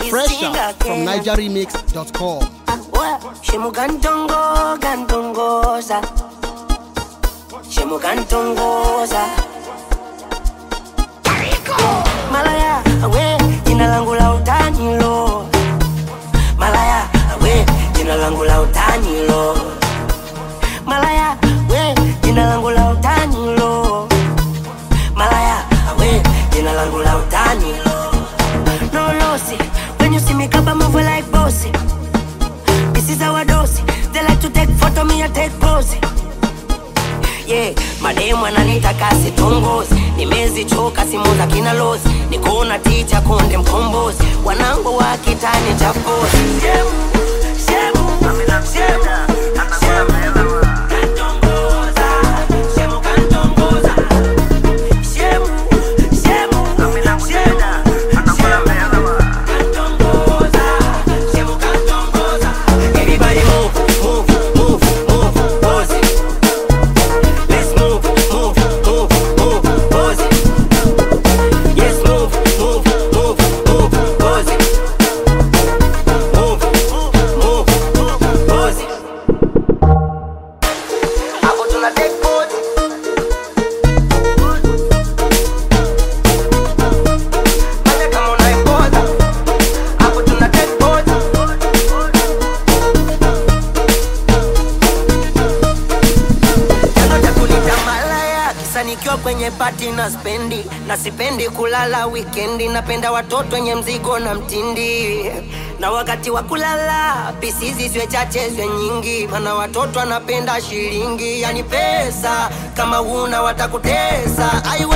Fresher from NigerRemix.com. Shemu kantongo kantongoza Shemu kantongoza Malaya we jina langu la utani lo Malaya we jina langu la utani lo Malaya we jina langu la utani lo Malaya we jina langu la utani lo No lossy when you see me kaba move like bossy This is our dose. They like to take photo, me I take pose. Yeah, mademu ananita kasi tongozi nimezichoka simu za kina lozi nikona ticha konde mkombozi wanangu wa kitani cha kozi Shemu, shemu, shemu, shemu. Kantongoza, shemu kantongoza. Shemu, shemu, shemu, Kantongoza, shemu kantongoza. Everybody move, move, move, move, pose it. Let's move, move, move, move, pose it. Yes, move, move, move, move, pose it. Move, move, move, pose it. Hapo tuna take pose. Fanya kama unaipoza. Hapo tuna take pose. Chanzo cha kunita malaya kisa nikiwa kwenye pati na spendi na sipendi kulala wikendi napenda watoto wenye mzigo na mtindi na wakati wa kulala pisizi zwe chache zwe nyingi mana watoto anapenda shilingi yani pesa kama una watakutesa ai